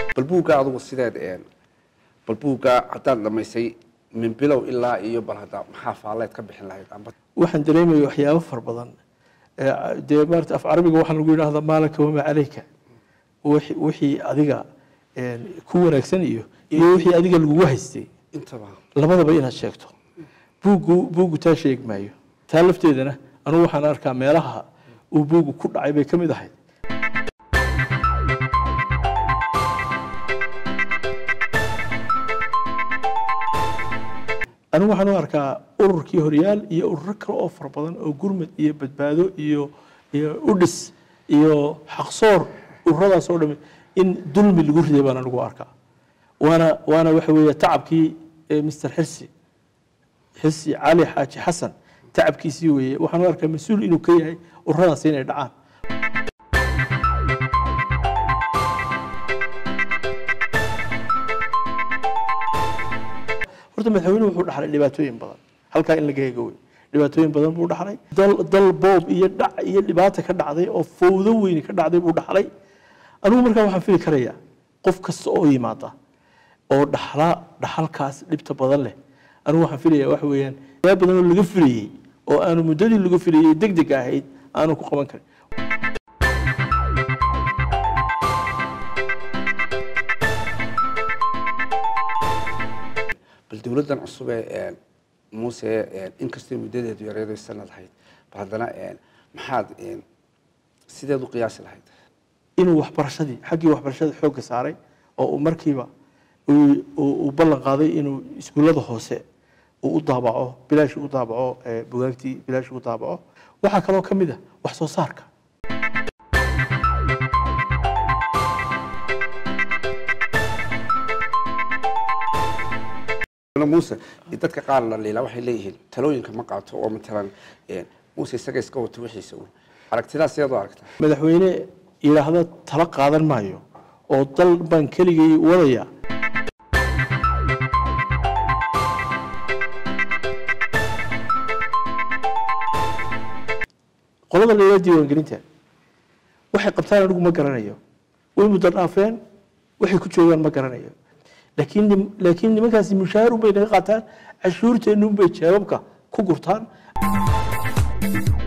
bal buugga adugu sideed een bal buugga haddaad dhamaysay min bilow ilaa iyo bal hadda maxaa faalleed ka bixin lahayd amba waxaan dareemaya waxyaabo fara badan Ee, dee maarata af carabiga waxaa lagu yidhahdaa maalaka wamaa caleyka wixii- wixii adiga een, ku wanaagsan iyo iyo wixii adiga lagugu haystay intaba labadaba inaad sheegto buuggu buuggu taa sheegi maayo taa lafteedana anugu waxaan arkaa meelaha uu buuggu ku dhacay bay ka mid ahayd anigu waxaan u arkaa ururkii horyaal iyo ururo kale oo fara badan oo gurmad iyo badbaado iyo iyo udhis iyo xaqsoor ururadaas oo dhami in dulmi lagu riday baan anigu arkaa waana waana waxa weeye tacabkii eh, mr xirsi xirsi cali xaaji xasan tacabkiisii weeye waxaan u arkaa mas-uul inuu ka yahay ururadaas inay dhacaan horta madaxweynuhu wuxuu dhaxlay dhibaatooyin badan halkaa in laga hego wey dhibaatooyin badan buu dhaxlay dal dal boob iyo dhac iyo dhibaata ka dhacday oo fowdo weyni ka dhacday buu dhaxlay anigu markaa waxaan fili karayaa qof kasta oo yimaada oo dhaxla dhaxalkaas dhibta badan leh anigu waxaan filayaa waxa weeyaan yaa badan oo laga filayey oo aanu muddadii laga filayey deg deg ahayd aanu ku qaban karin bal dowladdan cusub ee een, muuse een, inkastoo muddadeedu yareedo sanad lahayd bal haddana een, maxaad een, sideed u qiyaasi lahayd inuu waxbarashadii xaggii waxbarashada xoogga saaray oo uu markiiba uu- uu uu ballan qaaday inuu iskuullada hoose uu u daabaco bilaash u daabaco ee, bugaagtii bilaash u daabaco waxaa kaloo ka mid ah wax soo saarka muuse dadka qaar la liilaa waxay leeyihiin talooyinka ma qaato oo matalan een, muuse isaga iska wato wixiisa un aragtidaas sideed u aragtaa madaxweyne yidhaahda tala qaadan maayo oo dal baan keligay wadaya qolada la yidhahdo diiwaangelinta waxay qabtaan anigu ma garanayo way muddo dhaafeen waxay ku joogaan ma garanayo laakiin nim- laakiin nimankaasi mushaahar unbay naga qaataan cashuurteennu unbay jeebabka ku gurtaan